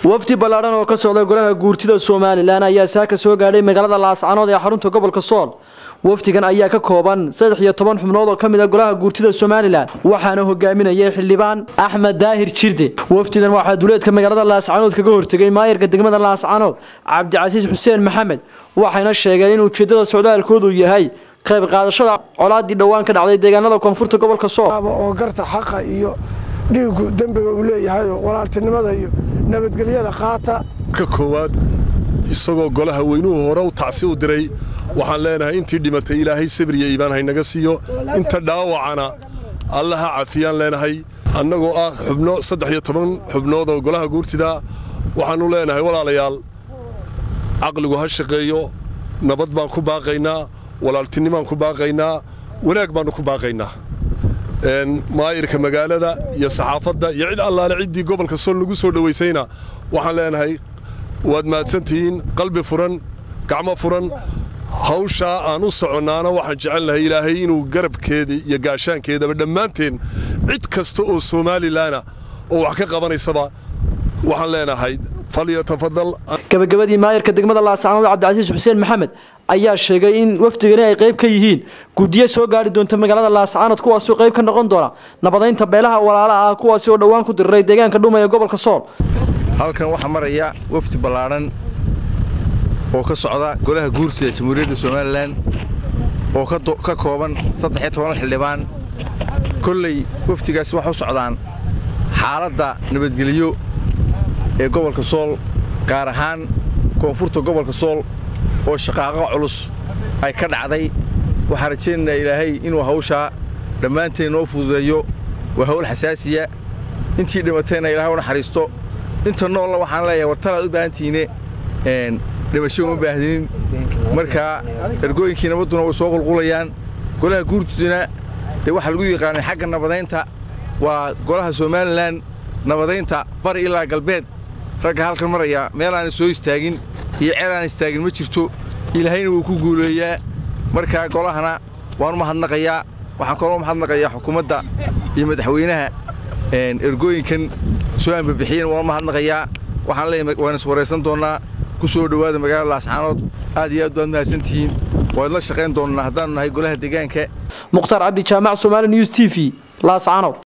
wafdi ballaadhan oo ka socda golaha guurtida somalilan ayaa saaka soo gaadhay magaalada laascanood ee xarunta gobolka sool wafdigan ayaa ka kooban saddex iyo toban xubnood oo ka mid a golaha guurtida somalilan waxaana hogaaminayay xildhibaan axmed daahir jirde wafdidan waxaa duleedka magaalada laascanood kaga hortegay maayarka degmada laascanood cabdicasiis xuseen maxamed waxayna sheegeen in ujeedada socdaalkoodu yahay qayb qaadashada colaadii dhowaan ka dhacday deegaanada koonfurta gobolka sool oo garta xaqa iyo dhiigu dembiga uu leeyahay oo walaaltinimada iyo nabadgelyada qaata ka koowaad isagoo golaha weynuhu hore u tacsi u diray waxaan leenahay intii dhimatay ilaahay sabriya iibaan haynaga siiyo inta dhaawacana alla ha cafiyaan leenahay annagoo ah xubno saddex iyo toban xubnood oo golaha guurtida waxaannu leenahay walaalayaal caqligu ha shaqeeyo nabad baan ku baaqaynaa walaaltinimaan ku baaqaynaa wanaag baannu ku baaqaynaa maayirka magaalada iyo saxaafadda iyo cid allaale ciddii gobolka sool nagu soo dhowaysayna waxaan leenahay waad mahadsantihiin qalbi furan gacmo furan hawshaa aan u soconnaana waxaan jecelnahay ilaahay inuu garabkeeda iyo gaashaankeedaba dhammaanteen cid kasta oo somalilanah oo wax ka qabanaysaba waxaan leenahay falyatafadal gabagabadii maayarka degmada laascanood cabdicasiis xuseen maxamed ayaa sheegay in wafdigani ay qayb ka yihiin guddiyo soo gaari doonta magaalada laascanood kuwaasoo qayb ka noqon doona nabadaynta beelaha walaalaha ah kuwaasi oo dhowaan ku diriray deegaanka dhuma ee gobolka sool halkan waxaa maraya wafdi ballaadhan oo ka socda golaha guurtida jamhuuriyadda somalilan oo ka kooban saddex-iyo toban xildhibaan kolley wafdigaasi waxay u socdaan xaaladda nabadgelyo ee gobolka sool gaar ahaan koonfurta gobolka sool oo shaqaaqo culus ay ka dhacday waxaan rajaynaynaa ilaahay inuu hawshaa dhammaanteen noo fududeeyo waa hawl xasaasiya intii dhimatayna ilahay u naxariisto inta noolla waxaan leeyahay wartalaad u baahantihiine dhimasho uma baahdinin markaa ergooyinkii nabadduna way soo qulqulayaan golaha guurtuduna dee waxaa lagu yaqaanay xagga nabadaynta waa golaha somalilan nabadaynta bari ilaa galbeed ragga halkan maraya meel aanay soo istaagin iyo ceel aan istaagin ma jirto ilaahayna wuu ku guuleeyaa markaa golahana waan u mahadnaqayaa waxaan kaloo mahadnaqayaa xukuumadda iyo madaxweynaha ergooyinkan soo ambabixiyeen waan u mahadnaqayaa waxaan leeyahay waan is waraysan doonnaa ku soo dhowaada magaalada laascaanood aad iyo aad baad mahadsantihiin waad la shaqayn doonnaa haddaannu nahay golaha deegaanka mukhtaar cabdi jaamac somaali news t v laascaanood